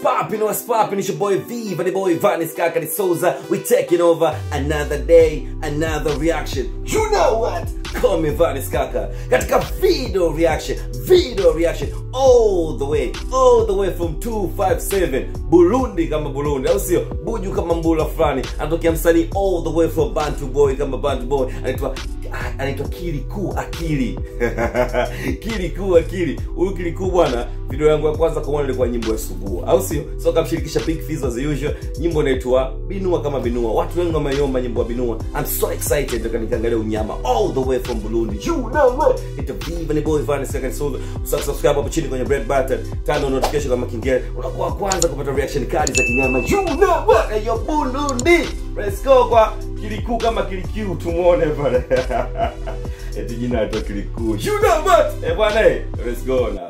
poppin', what's poppin'? It's your boy V, the boy Vanis Kakari Souza. We taking over another day, another reaction. You know what? Call me Vanis Kaka. Katika video reaction, video reaction, all the way, all the way from 257 Burundi kama Burundi, au sio? Buju kama mbula fulani, anatokea msanii all the way from Bantu Boy kama Bantu Boy, anaitwa anaitwa Kiliku Akili Kiliku Akili. Huyu Kiliku bwana, video yangu ya kwanza kumwona ilikuwa nyimbo ya Subuha, au sio? So kamshirikisha Big Fizz as usual, nyimbo inaitwa Binua kama Binua. Watu wengi wameiomba nyimbo ya Binua. I'm so excited nataka nikaangalia unyama all the way from Burundi. You know what? It's a Viva ni boy Vanessa second solo. Subscribe hapo chini kwenye red button, turn on notification kama kingine. Unakuwa wa kwanza kupata reaction kali za kinyama. You know what? Hey, yo Burundi. Let's go kwa Kiliku kama Kiliku tumuone pale. Eti jina la Kiliku. You know what? Eh bwana, eh, let's go now.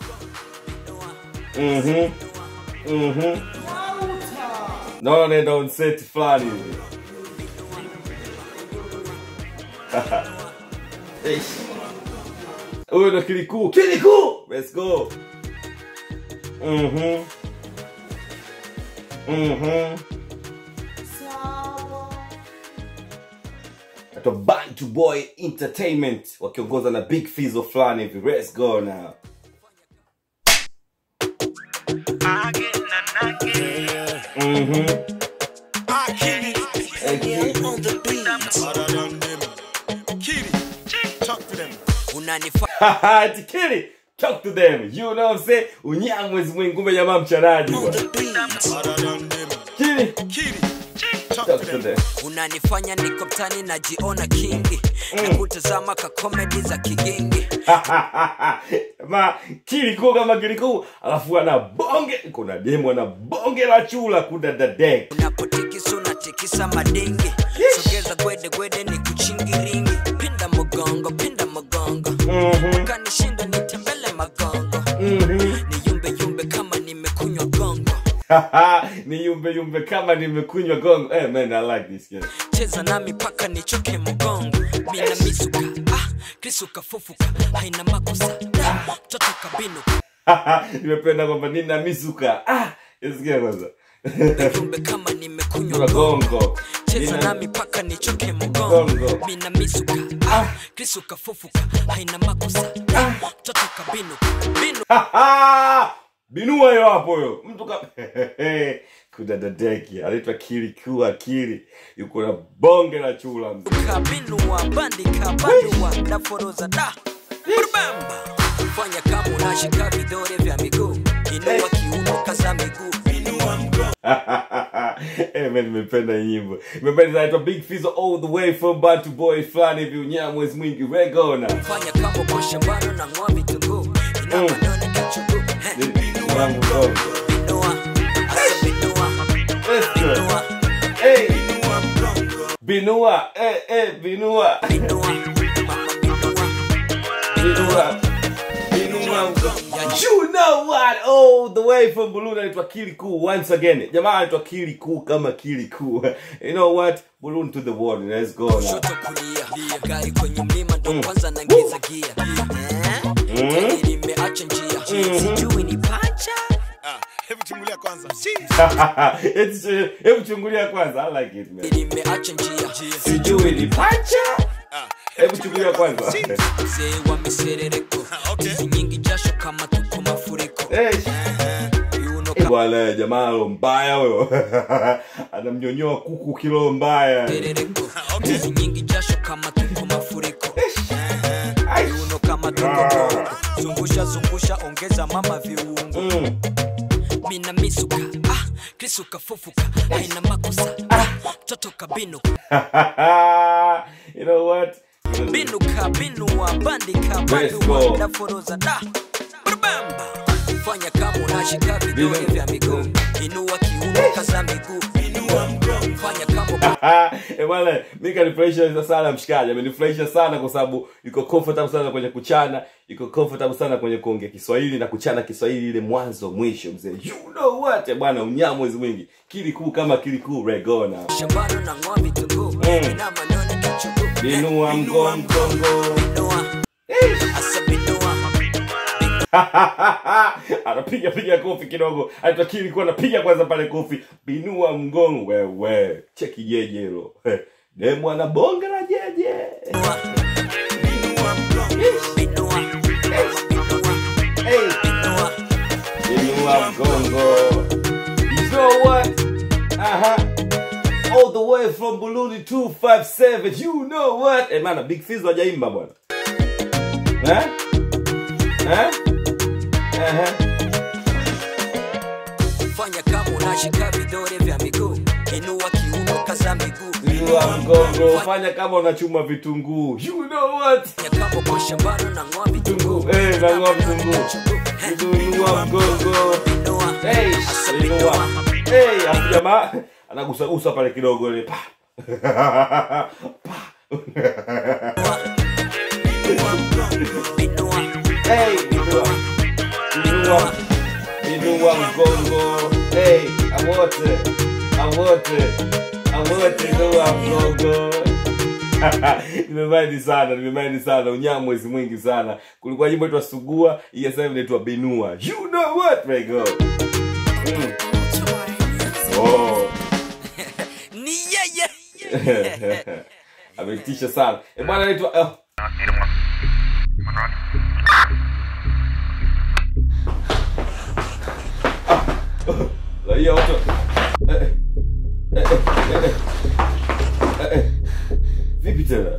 Mhm. Mhm. Naona nenda on set fulani hivi. Eish. Huyo ndo Kiliku. Kiliku! Let's go. Mhm. Mhm. Ato Bantu Boy Entertainment wakiongoza na Big Fizzo fulani hivi. Let's go now. Mhm. Ati Kili, talk to them. You know what I'm saying? Unyamwezi mwingi kumbe jamaa mchanaji bwana. Kili, talk to them. unanifanya niko mtani najiona kingi na kutazama ka komedi za kigingi ma kilikuu kama kilikuu alafu ana bonge kuna demo ana bonge la chula kudadadek unapotikisa unatikisa madingi sogeza gwede gwede ni kuchingiringi pinda mgongo pinda mgongo kanishinda nitembele magongo ni yumbe yumbe kama nimekunywa gongo ni yumbe yumbe kama nimekunywa gongo hey, man i like this game cheza nami paka nichoke mgongo mina misuka ah, krisuka fufuka haina makosa Da, mtoto kabinu nimependa kwamba nina misuka ah, isikia kwanza yumbe kama nimekunywa Kuna gongo gongo cheza Nina- nami paka nichoke mgongo Gongo. mina misuka ah, krisuka fufuka haina makosa Da, mtoto kabinu binu binua yo hapo yo mtu ka kudadadeki anaitwa kiliku akili yuko na bonge la chula mzee kabinua bandika bandua daforoza da Brubamba. fanya kama unashika vidole vya miguu inua kiuno kaza miguu inua mgongo Eh, man, nimependa hii nyimbo nimependa inaitwa big Fizzo all the way from Bantu boy fulani hivi unyamwezi mwingi regona fanya kama uko shambani na ng'oa vitunguu inua manone kichuguu He, Inua mgongo. inua asa binua Let's go. inua Hey, inua mgongo binua eh, eh, binua inua mama inua binua binua mgongo. You know what? All the way from Burundi anaitwa Kiliku once again. Jamaa anaitwa Kiliku kama Kiliku. You know what? Burundi to the world. Let's go now. kushoto kulia gari kwenye mlima ndo kwanza naingiza gia Eh? Gari limeacha njia sijui ni pacha hebu chungulia kwanza Eti- Hebu chungulia kwanza. I like it man. limeacha njia Sijui ni pacha. Hebu chungulia kwanza. mzee wa miserereko Okay. hizi nyingi jasho kama tuko mafuriko Eh, viuno eh, Bwana jamaa lo mbaya huyo. Anamnyonyoa kuku kilo mbaya. kamerereko hizi nyingi jasho kama tuko mafuriko Ai. viuno kama tuko kongo zungusha zungusha ongeza mama viungo Mm. mina misuka ah, krisuka fufuka haina makosa ah, mtoto kabinu you know what? binuka binua bandika Let's bandua go. daforoza da Brubamba. fanya kama unashika vidole Binu- vya miguu inua kiuno kaza miguu inua mgongo fanya kama Eh, bwana mi kanifurahisha sana mshikaji amenifurahisha sana kwa sababu yuko comfortable sana kwenye kuchana yuko comfortable sana kwenye kuongea kiswahili na kuchana kiswahili ile mwanzo mwisho mzee you know what Eh, bwana unyamwezi mwingi kilikuu kama kilikuu regona shambano na ng'oa vitunguu ina manone kichuguu binua mgongo binua asa binua anapiga piga kofi kidogo anatakiri kuwa anapiga kwanza pale kofi binua mgongo wewe cheki jeje hilo demu ana bonge la jeje Binua, binua, hey. binua. binua mgongo you know what aha all the way from Burundi 257 you know what eh mana big fizz hajaimba bwana eh eh eh fanya kama unashika vidole vya miguu inua kiuno kaza miguu binua mgongo fanya kama unachuma vitunguu you know what fanya kama uko shambani na ng'oa vitunguu Vitunguu, eh, na ng'oa vitunguu. binua mgongo Binua, hey asa binua binua. hey afu jamaa anagusagusa pale kidogo ile pa Binua, hey binua binua binua mgongo hey awote awote awote binua mgongo nimemaindi sana nimemaindi sana unyamwezi mwingi sana kulikuwa jimbo itwa sugua hii sasa hivi inaitwa binua you know what my god mm. oh. ni yeye ametisha sana e bwana anaitwa oh. raia wote Eh, eh, eh, eh, eh, eh, eh. vipi tena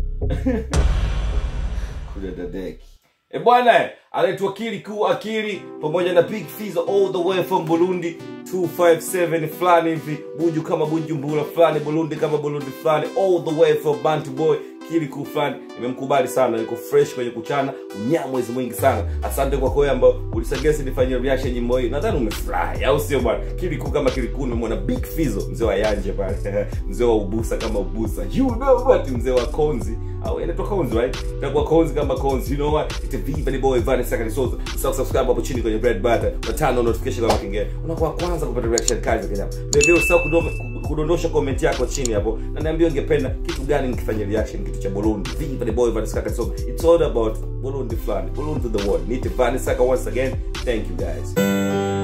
kuna dadeki e bwana anaitwa akili kuu akili pamoja na big Fizzo all the way from burundi 257 fulani hivi buju kama bujumbura fulani burundi kama burundi fulani all the way from bantu boy kili kuu fulani nimemkubali sana yuko fresh kwenye kuchana unyamwezi mwingi sana asante kwa kweli ambao ulisagesi nifanyie reaction nyimbo hii nadhani umefurahi au sio bwana kili kuu kama kili kuu nimemwona big Fizzo mzee wa yanje pale mzee wa ubusa kama ubusa you know what mzee wa konzi au inaitwa konzi right itakuwa konzi kama konzi you know what it's a viva ni boy Vanessa Kanisoza usahau subscribe hapo chini kwenye red button na turn on notification kama kengele unakuwa wa kwanza kupata reaction kali za kijana vile vile usahau kudome- kudondosha comment yako chini hapo na niambie ungependa kitu gani nikifanya reaction kitu cha Burundi viva the boy Vanessa Kanisoza it's all about Burundi fulani Burundi to the world meet Vanessa once again thank you guys